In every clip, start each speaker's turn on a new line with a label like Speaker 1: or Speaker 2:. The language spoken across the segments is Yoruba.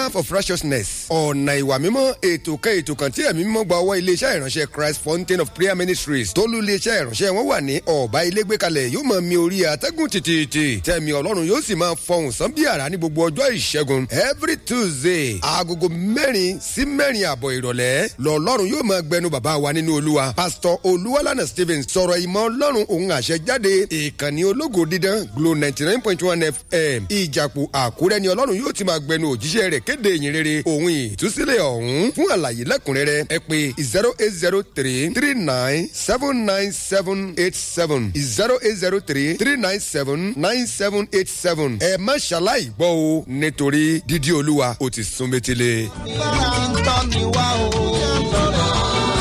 Speaker 1: path of righteousness ọ̀nà ìwà mímọ́ ètò kan ètò kan tí ẹ̀mí mímọ́ gba ọwọ́ iléeṣẹ́ ìránṣẹ́ christ fountain of prayer ministries tólú iléeṣẹ́ ìránṣẹ́ wọn wà ní ọ̀bá ilé gbé kalẹ̀ yóò máa mi orí atẹ́gùn tìtìtì tẹ̀mí ọlọ́run yóò sì máa fọhùn sán bí àrá ní gbogbo ọjọ́ ìṣẹ́gun every tuesday agogo mẹ́rin sí mẹ́rin àbọ̀ ìrọ̀lẹ́ lọ́lọ́run yóò máa gbẹnu bàbá wa nínú olúwa pastor olúwalànà stephen sọ̀rọ̀ ìmọ̀ ọlọ́run òun àṣẹ jáde ìkànnì ológo dídán glo ninety nine point one fm ìjàpọ̀ àkúrẹ́ ni ọlọ́run yóò ti máa gbẹnu òjíṣẹ́ rẹ̀ kéde ìyìn rere òun ìtúsílẹ̀ ọ̀hún fún àlàyé lẹ́kùnrẹ́rẹ́ ẹ pé zero eight zero three three nine seven nine seven eight seven zero eight zero three three nine seven nine seven eight seven ẹ má ṣaláì gbọ́ o nítorí dídí olúwa ó ti sún métílé.
Speaker 2: Bára ń tọ́ ni wá o.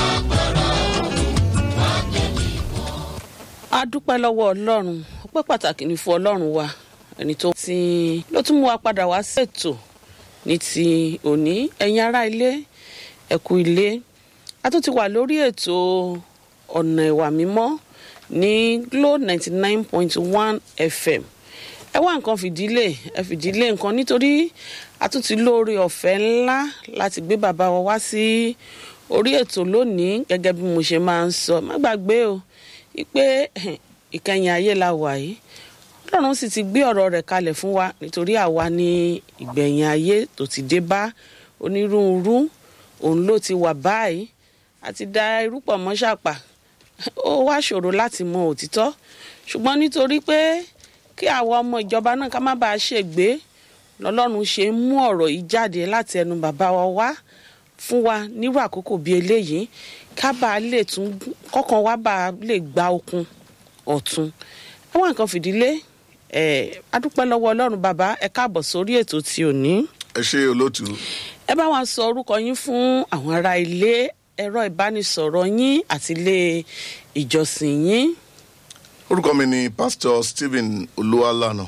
Speaker 3: a dúpẹ́ lọ́wọ́ ọlọ́run ọpẹ́ pàtàkì ní fún ọlọ́run wa ẹni tó ti ló tún mú wa padà wá ṣètò ní ti òní ẹ̀yin ará ilé ẹ̀kú ilé a tún ti wà lórí ètò ọ̀nà ìwà mímọ́ ní glo ninety nine point one fm ẹ wá nǹkan fìdílé ẹ fìdílé nǹkan nítorí a tún ti lóore ọ̀fẹ́ ńlá láti gbé bàbá wa wá sí orí ètò lónìí gẹ́gẹ́ bí mo ṣe máa ń sọ má gbàgbé o pé ìkẹyìn ayé la wà yìí ọlọ́run sì ti gbé ọ̀rọ̀ rẹ̀ kalẹ̀ fún wa nítorí àwa ní ìgbẹ̀yìn ayé tó ti dé bá onírúurú òun ló ti wà báyìí àti da irúpọ̀ mọ́ ṣàpà ó wá ṣòro láti mọ òtítọ́ ṣùgbọ́n nítorí pé kí àwọn ọmọ ìjọba náà ká má bàa ṣègbé lọ́lọ́run ṣe ń mú ọ̀rọ̀ yìí jáde láti ẹnu bàbá wa wá fún wa nírú àkókò bíi eléyìí ká bàa lè tún kọ́kàn wá bàa lè gba okun ọ̀tun ẹ wá nǹkan fìdílé ẹ adúpẹ́ lọ́wọ́ ọlọ́run bàbá ẹ káàbọ̀ sórí ètò tí ò ní.
Speaker 4: ẹ ṣe olóòtú
Speaker 3: ẹ bá wa sọ orúkọ yín fún àwọn ará ilé ẹ̀rọ ìbánisọ̀rọ̀ yín àti ilé ìjọsìn yín.
Speaker 4: orúkọ mi ni pastor stephen olúwalànà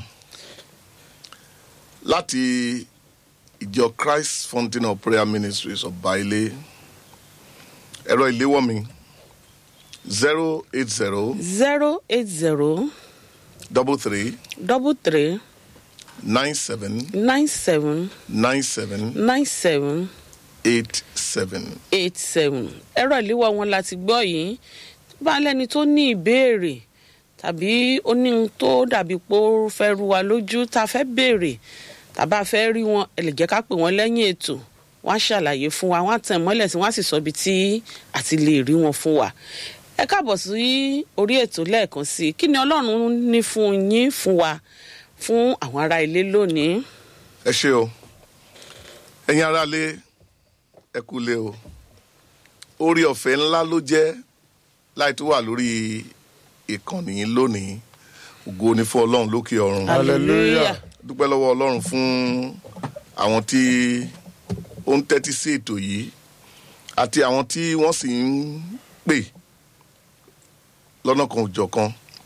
Speaker 4: láti ìjọ christ fountain of prayer ministries of baile ẹ̀rọ ìléwọ́ mi zero eight zero
Speaker 3: zero eight zero
Speaker 4: double three
Speaker 3: double three
Speaker 4: nine seven
Speaker 3: nine seven
Speaker 4: nine seven
Speaker 3: nine seven
Speaker 4: eight seven.
Speaker 3: eight seven ẹ̀rọ ìléwọ́ wọn láti gbọ́ yìí bá lẹ́ni tó ní ìbéèrè tàbí ó ní ohun tó dàbí pé ó fẹ́ ru wa lójú tá a fẹ́ béèrè tàbá fẹ́ rí wọn ẹ lè jẹ́ ká pè wọ́n lẹ́yìn ètò wọ́n á ṣàlàyé fún wa wọ́n á tẹ̀ mọ́lẹ̀ sí wọ́n á sì sọ ibi tí àti lè rí wọn fún wa ẹ káàbọ̀ sí orí ètò lẹ́ẹ̀kan sí i kí ni ọlọ́run ní fún yín fún wa fún àwọn ará ilé lónìí.
Speaker 4: ẹ ṣe o ẹ̀yin aráalé ẹ kú lé o orí ọ̀fẹ́ ńlá ló jẹ́ láì tó wà lórí ìkànnì yín lónìí ògo ni fún ọlọ́run lókè ọ̀run
Speaker 3: hallelujah
Speaker 4: dúpẹ́ lọ́wọ́ ọlọ́run fún àwọn tí ó ń tẹ́tí sí ètò yìí àti àwọn tí wọ́n sì ń pè lọ́nà kan òjọ̀ kan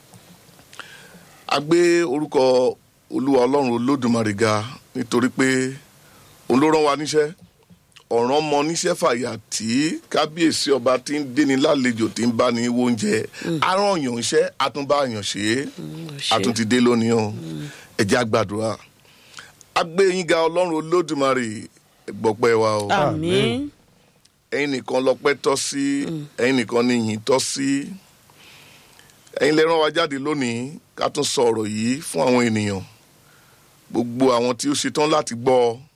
Speaker 4: a gbé orúkọ olúwa ọlọ́run olódùmarè ga nítorí pé òun ló rán wa níṣẹ́ ọ̀ràn mọ níṣẹ́ fàyà tí kábíyèsí ọba tí ń déni lálejò tí ń bá ní oúnjẹ arányàn iṣẹ́ àtúnbáyàn ṣe é àtúntì dé lónìí o ẹ̀jẹ̀ àgbàdúrà agbé yín ga ọlọ́run olódùmarè gbọ́pẹ́ wa o
Speaker 3: àmín
Speaker 4: ẹ̀yin nìkan lọ́pẹ́ tọ́ sí ẹ̀yin nìkan ní yìn tọ́ sí ẹ̀yin lè rán wa jáde lónìí ká tún sọ ọ̀rọ̀ yìí fún àwọn ènìyàn gbogbo àwọn tí ó ṣetán láti gbọ́ ọ